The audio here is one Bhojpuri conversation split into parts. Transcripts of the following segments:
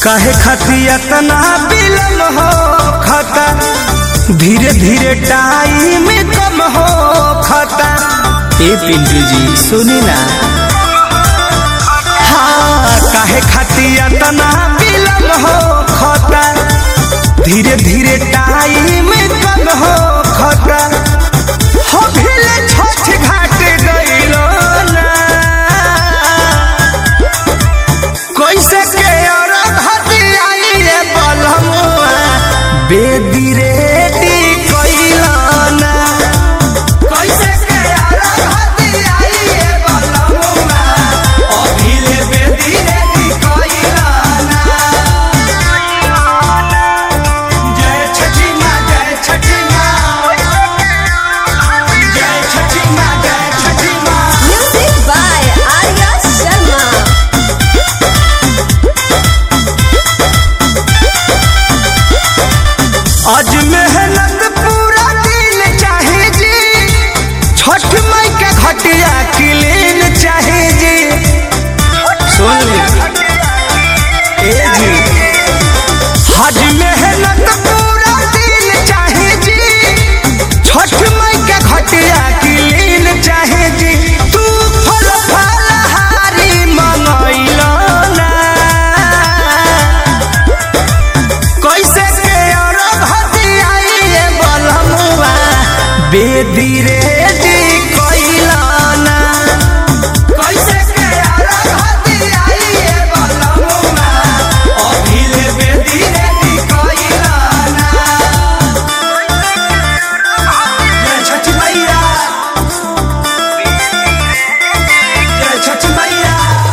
काहे खातिर तना बिलम हो खता धीरे धीरे टाइम कम हो खता ए पिंटू जी सुनी ना हाँ काहे खातिर तना बिलम हो खता धीरे धीरे टाइम कम हो खता हो भिले छठ घाट गइलो ना कैसे के और घटियाई रे बलमुआ बेदी रेडी कइलाना कैसे के और घटियाई रे बलमुआ अभिले बेदी रेडी कइलाना जय छठी माँ जय छठी माँ जय छठी माँ जय छठी माँ Music by Arya Sharma. आज मेहनत पूरा दिन चाहे जी छठ माई के घटिया क्लीन चाहे जी सुन ली ए जी आज मेहनत पूरा दिन चाहे जी छठ माई के घटिया क्लीन चाहे जी तू फल फलहारी मंगैलो ना कैसे के और भतियाई रे बलमुआ बेदी रेडी कइलाना कैसे के और भतियाई रे बलमुआ अभिले बेदी रेडी कइलाना जय छठ मैया जय छठ मैया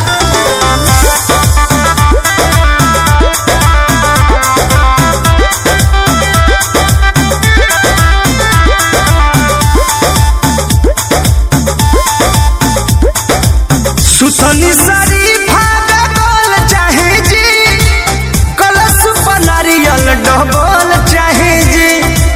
सुथनी सारी भागा बोल चाहे जी कलश पर नारियल डबल चाहे जी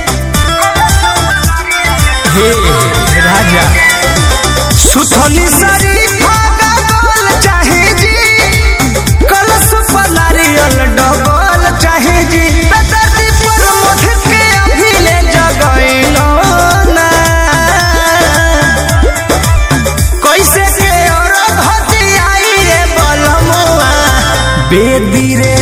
हे राजा सुथनी सारी भागा बोल चाहे जी कलश पर नारियल डबल चाहे जी दर्दी पर मध के अभिले जगैलो ना कैसे के और भतियाई रे बलमुआ बेदी रे